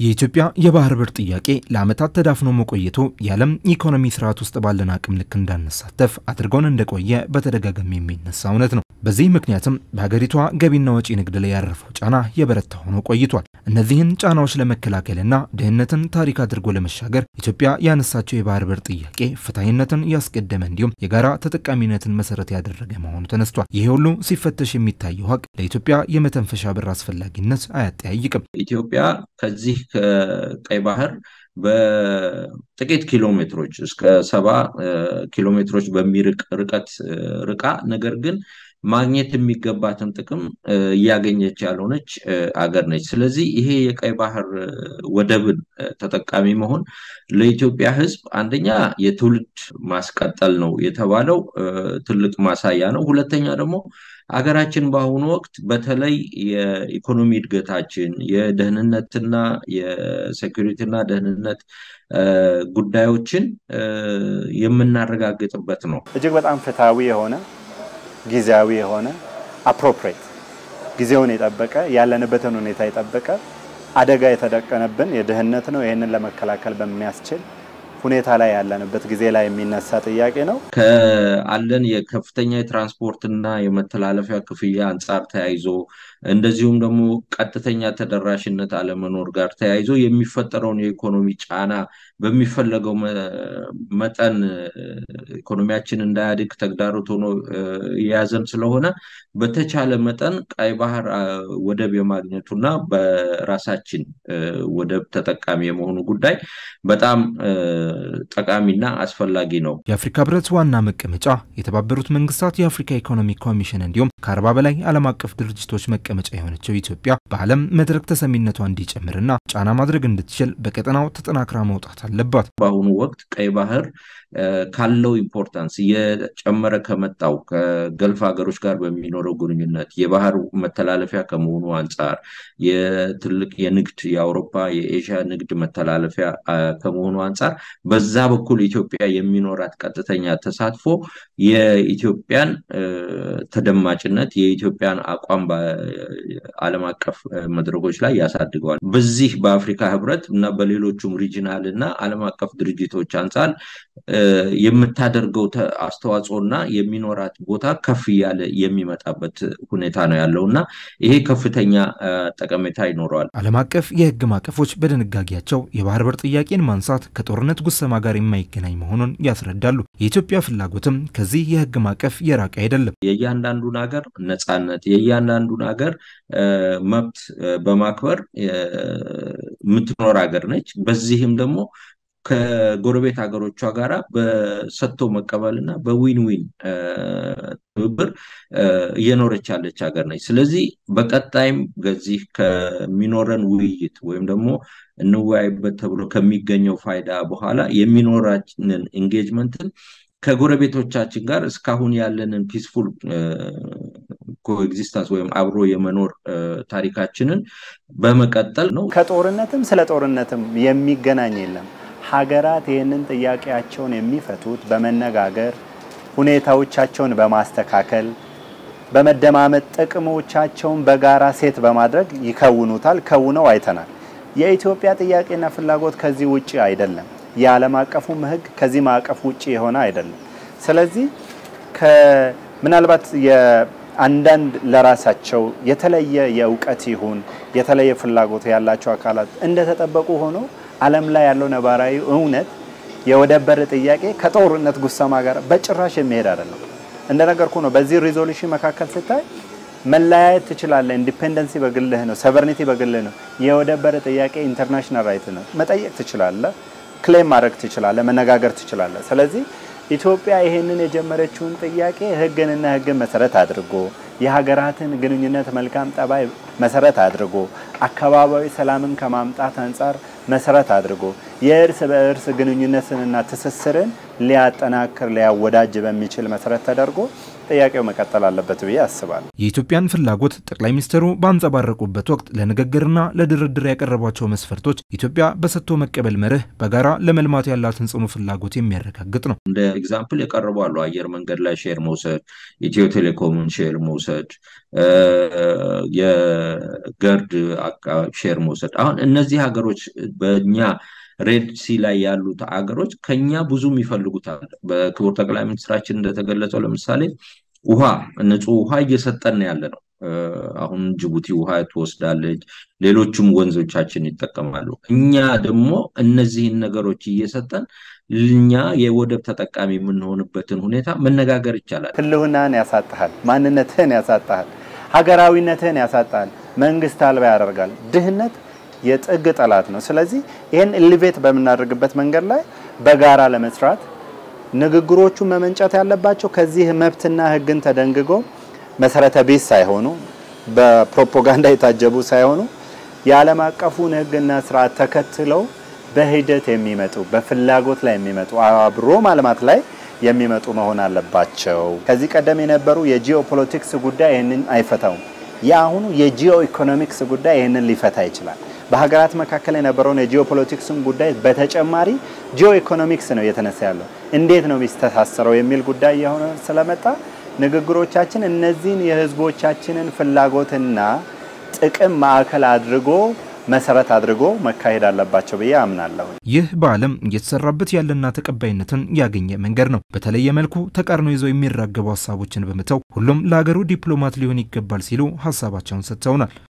የኢትዮጵያ የባህር በር ጥያቄ ለዓመታት ተዳፍኖ መቆየቱ የዓለም ኢኮኖሚ ስርዓት ውስጥ ባለን አቅም ልክ እንዳንሳተፍ አድርጎን እንደቆየ በተደጋጋሚ የሚነሳ እውነት ነው። በዚህ ምክንያትም በሀገሪቷ ገቢና ወጪ ንግድ ላይ ያረፈው ጫና የበረታ ሆኖ ቆይቷል። እነዚህን ጫናዎች ለመከላከልና ድህነትን ታሪክ አድርጎ ለመሻገር ኢትዮጵያ ያነሳቸው የባህር በር ጥያቄ ፍትሐዊነትን ያስቀደመ እንዲሁም የጋራ ተጠቃሚነትን መሰረት ያደረገ መሆኑ ተነስቷል። ይሄ ሁሉ ሲፈተሽ የሚታየው ሀቅ ለኢትዮጵያ የመተንፈሻ በር አስፈላጊነት አያጠያይቅም። ኢትዮጵያ ከዚህ ከቀይ ባህር በጥቂት ኪሎ ሜትሮች እስከ ሰባ ኪሎ ሜትሮች በሚርቅ ርቀት ርቃ ነገር ግን ማግኘት የሚገባትን ጥቅም እያገኘች ያልሆነች አገር ነች። ስለዚህ ይሄ የቀይ ባህር ወደብን ተጠቃሚ መሆን ለኢትዮጵያ ሕዝብ አንደኛ የትውልድ ማስቀጠል ነው የተባለው ትልቅ ማሳያ ነው። ሁለተኛ ደግሞ አገራችን በአሁኑ ወቅት በተለይ የኢኮኖሚ እድገታችን የደህንነትና የሴኩሪቲና ደህንነት ጉዳዮችን የምናረጋግጥበት ነው። እጅግ በጣም ፍትሐዊ የሆነ ጊዜያዊ የሆነ አፕሮፕሬት ጊዜውን የጠበቀ ያለንበትን ሁኔታ የጠበቀ አደጋ የተደቀነብን የድህነት ነው። ይህንን ለመከላከል በሚያስችል ሁኔታ ላይ ያለንበት ጊዜ ላይ የሚነሳ ጥያቄ ነው። ከአለን የከፍተኛ የትራንስፖርትና የመተላለፊያ ክፍያ አንጻር ተያይዞ እንደዚሁም ደግሞ ቀጥተኛ ተደራሽነት አለመኖር ጋር ተያይዞ የሚፈጠረውን የኢኮኖሚ ጫና በሚፈለገው መጠን ኢኮኖሚያችን እንዳያድግ ተግዳሮት ሆኖ የያዘን ስለሆነ በተቻለ መጠን ቀይ ባህር ወደብ የማግኘቱና በራሳችን ወደብ ተጠቃሚ የመሆኑ ጉዳይ በጣም ጠቃሚና አስፈላጊ ነው። የአፍሪካ ህብረት ዋና መቀመጫ የተባበሩት መንግስታት የአፍሪካ ኢኮኖሚ ኮሚሽን እንዲሁም ከአርባ በላይ ዓለም አቀፍ ድርጅቶች መቀመጫ የሆነችው ኢትዮጵያ በዓለም መድረክ ተሰሚነቷ እንዲጨምርና ጫና ማድረግ እንድትችል በቀጠናው ተጠናክራ መውጣት አለባት። በአሁኑ ወቅት ቀይ ባህር ካለው ኢምፖርታንስ እየጨመረ ከመጣው ከገልፍ ሀገሮች ጋር በሚኖረው ግንኙነት የባህር መተላለፊያ ከመሆኑ አንጻር የትልቅ የንግድ የአውሮፓ የኤዥያ ንግድ መተላለፊያ ከመሆኑ አንጻር በዛ በኩል ኢትዮጵያ የሚኖራት ቀጥተኛ ተሳትፎ የኢትዮጵያን ተደማጭነት የኢትዮጵያን አቋም በዓለም አቀፍ መድረኮች ላይ ያሳድገዋል። በዚህ በአፍሪካ ህብረት እና በሌሎቹም ሪጂናል እና ዓለም አቀፍ ድርጅቶች አንጻር የምታደርገው አስተዋጽኦ እና የሚኖራት ቦታ ከፍ እያለ የሚመጣበት ሁኔታ ነው ያለው እና ይሄ ከፍተኛ ጠቀሜታ ይኖረዋል። ዓለም አቀፍ የህግ ማዕቀፎች በድንጋጌያቸው የባህር በር ጥያቄን ማንሳት ከጦርነት ጉሰማ ጋር የማይገናኝ መሆኑን ያስረዳሉ። የኢትዮጵያ ፍላጎትም ከዚህ የህግ ማዕቀፍ የራቀ አይደለም። የእያንዳንዱን ሀገር ነፃነት የእያንዳንዱን ሀገር መብት በማክበር የምትኖር ሀገር ነች። በዚህም ደግሞ ከጎረቤት ሀገሮቿ ጋራ በሰጥቶ መቀበል እና በዊን ዊን ትብብር እየኖረች ያለች ሀገር ነች። ስለዚህ በቀጣይም ከዚህ ከሚኖረን ውይይት ወይም ደግሞ እንወያይበት ተብሎ ከሚገኘው ፋይዳ በኋላ የሚኖራችንን ኢንጌጅመንትን ከጎረቤቶቻችን ጋር እስካሁን ያለንን ፒስፉል ኮኤግዚስተንስ ወይም አብሮ የመኖር ታሪካችንን በመቀጠል ነው። ከጦርነትም ስለ ጦርነትም የሚገናኝ የለም። ሀገራት ይህንን ጥያቄያቸውን የሚፈቱት በመነጋገር ሁኔታዎቻቸውን በማስተካከል በመደማመጥ ጥቅሞቻቸውን በጋራ ሴት በማድረግ ይከውኑታል። ከውነው አይተናል። የኢትዮጵያ ጥያቄና ፍላጎት ከዚህ ውጭ አይደለም። የዓለም አቀፉም ሕግ ከዚህ ማዕቀፍ ውጭ የሆነ አይደለም። ስለዚህ ምናልባት አንዳንድ ለራሳቸው የተለየ የእውቀት ይሁን የተለየ ፍላጎት ያላቸው አካላት እንደተጠበቁ ሆኖ ዓለም ላይ ያለው ነባራዊ እውነት የወደብ በር ጥያቄ ከጦርነት ጉሰማ ጋር በጭራሽ የሚሄድ አይደለም። እንደነገርኩ ነው። በዚህ ሪዞሉሽን መካከል ስታይ መለያየት ትችላለህ። ኢንዲፔንደንሲ በግልህ ነው፣ ሰቨርኒቲ በግልህ ነው። የወደብ በር ጥያቄ ኢንተርናሽናል ራይት ነው። መጠየቅ ትችላለህ፣ ክሌም ማድረግ ትችላለህ፣ መነጋገር ትችላለህ። ስለዚህ ኢትዮጵያ ይሄንን የጀመረችውን ጥያቄ ህግንና ህግን መሰረት አድርጎ የሀገራትን ግንኙነት መልካም ጠባይ መሰረት አድርጎ አካባቢያዊ ሰላምን ከማምጣት አንጻር መሰረት አድርጎ የእርስ በእርስ ግንኙነትንና ትስስርን ሊያጠናክር ሊያወዳጅ በሚችል መሰረት ተደርጎ ጥያቄው መቀጠል አለበት ብዬ አስባለሁ። የኢትዮጵያን ፍላጎት ጠቅላይ ሚኒስትሩ ባንጸባረቁበት ወቅት ለንግግርና ለድርድር ያቀረቧቸው መስፈርቶች ኢትዮጵያ በሰጥቶ መቀበል መርህ በጋራ ለመልማት ያላትን ጽኑ ፍላጎት የሚያረጋግጥ ነው። እንደ ኤግዛምፕል የቀረቡ አሉ። አየር መንገድ ላይ ሼር መውሰድ፣ ኢትዮ ቴሌኮምን ሼር መውሰድ፣ የገርድ ሼር መውሰድ። አሁን እነዚህ ሀገሮች በእኛ ሬድ ሲ ላይ ያሉት ሀገሮች ከኛ ብዙ የሚፈልጉት አለ። በክቡር ጠቅላይ ሚኒስትራችን እንደተገለጸው ለምሳሌ ውሃ ንጹህ ውሃ እየሰጠን ያለ ነው። አሁን ጅቡቲ ውሃ ትወስዳለች፣ ሌሎችም ወንዞቻችን ይጠቀማሉ። እኛ ደግሞ እነዚህን ነገሮች እየሰጠን እኛ የወደብ ተጠቃሚ የምንሆንበትን ሁኔታ መነጋገር ይቻላል። ህልውናህን ያሳጣሃል፣ ማንነትህን ያሳጣሃል፣ ሀገራዊነትህን ያሳጣሃል፣ መንግስት አልባ ያደርጋል። ድህነት የጥግ ጠላት ነው። ስለዚህ ይህን ኢሊቬት በምናደርግበት መንገድ ላይ በጋራ ለመስራት ንግግሮቹ መመንጨት ያለባቸው ከዚህ መብትና ህግን ተደንግጎ መሰረተ ቢስ ሳይሆኑ በፕሮፓጋንዳ የታጀቡ ሳይሆኑ የዓለም አቀፉን ህግና ስርዓት ተከትለው በሂደት የሚመጡ በፍላጎት ላይ የሚመጡ አብሮ ማልማት ላይ የሚመጡ መሆን አለባቸው። ከዚህ ቀደም የነበሩ የጂኦ ፖለቲክስ ጉዳይ ይህንን አይፈታውም። የአሁኑ የጂኦ ኢኮኖሚክስ ጉዳይ ይህንን ሊፈታ ይችላል። በሀገራት መካከል የነበረውን የጂኦ ፖለቲክስን ጉዳይ በተጨማሪ ጂኦ ኢኮኖሚክስ ነው እየተነሳ ያለው። እንዴት ነው የሚስተሳሰረው የሚል ጉዳይ የሆነ ስለመጣ ንግግሮቻችን እነዚህን የህዝቦቻችንን ፍላጎትና ጥቅም ማዕከል አድርጎ መሰረት አድርጎ መካሄድ አለባቸው ብዬ አምናለሁ። ይህ በዓለም እየተሰራበት ያለና ተቀባይነትን ያገኘ መንገድ ነው። በተለየ መልኩ ተቃርኖ ይዘው የሚራገቡ ሀሳቦችን በመተው ሁሉም ለሀገሩ ዲፕሎማት ሊሆን ይገባል ሲሉ ሀሳባቸውን ሰጥተውናል።